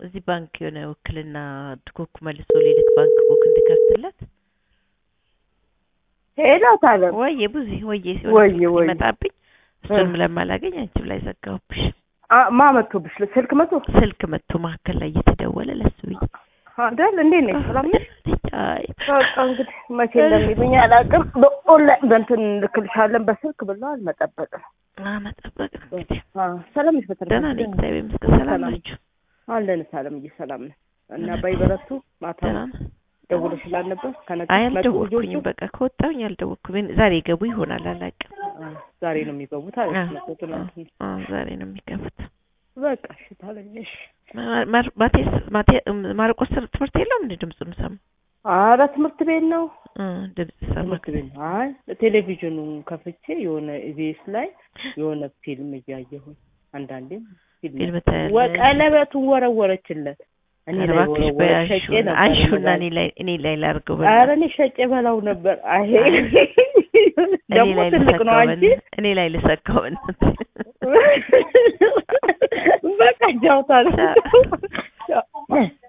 እዚህ ባንክ የሆነ ውክልና ድኮኩ መልሶ ሌሊት ባንክ ቡክ እንድከፍትለት ሄሎ ታለም ወየ ብዙ ወየ ወየ ወየ ሲመጣብኝ እሱንም ለማላገኝ አንቺም ላይ ዘጋሁብሽ። አ- ማ መጥቶብሽ ስልክ መቶ ስልክ መጥቶ መካከል ላይ እየተደወለ ለሱ ብዬ አይደል? እንዴት ነሽ? ሰላም ነሽ? አይ በቃ እንግዲህ መቼ እንደሚሉኝ አላውቅም። በኦንላይን በእንትን ልክልሻለን በስልክ ብለዋል። መጠበቅ ነው። አ መጠበቅ ነው እንግዲህ። አ፣ ሰላም ነሽ? በተረፈ ደህና ነኝ እግዚአብሔር ይመስገን። ሰላም ሰላም። ናችሁ? አለን። ሰላምዬ ሰላም ነን እና ባይበረቱ ማታ ደህና ነን። ደውለሽላል ነበር ከነገ አይ መጡ አልደወልኩኝም። ልጆቹ? በቃ ከወጣሁኝ አልደወልኩም። ዛሬ ገቡ ይሆናል አላውቅም። አ፣ ዛሬ ነው የሚገቡት አለች አ፣ ነው ትናንት ነው። አ፣ ዛሬ ነው የሚገቡት። በቃ እሺ ታለኝሽ። ማ- ማር- ማቴስ ማቴ- ማርቆስ ትምህርት የለውም እንደ ድምፁ የምሰማው ኧረ ትምህርት ቤት ነው እ ድምፅ ሰማ ትምህርት ቤት ነው። አይ ቴሌቪዥኑን ከፍቼ የሆነ ኢቢኤስ ላይ የሆነ ፊልም እያየሁኝ አንዳንዴም ፊልም ፊልም ታያለሽ? ወ- ቀለበቱን ወረወረችለት። እኔ ኧረ ላይ እባክሽ ወረወረ በያሹ ሸጬ ነበር አንሹና መባል። እኔ ላይ እኔ ላይ ላድርገው ኧረ በእናትህ። እኔ ሸጬ በላው ነበር። አይ እኔ ደግሞ ላይ ትልቅ ነው ልሰካው አንቺ። በእናትህ። እኔ ላይ ልሰካው በእናትህ። በቃ ጃውታ ነው።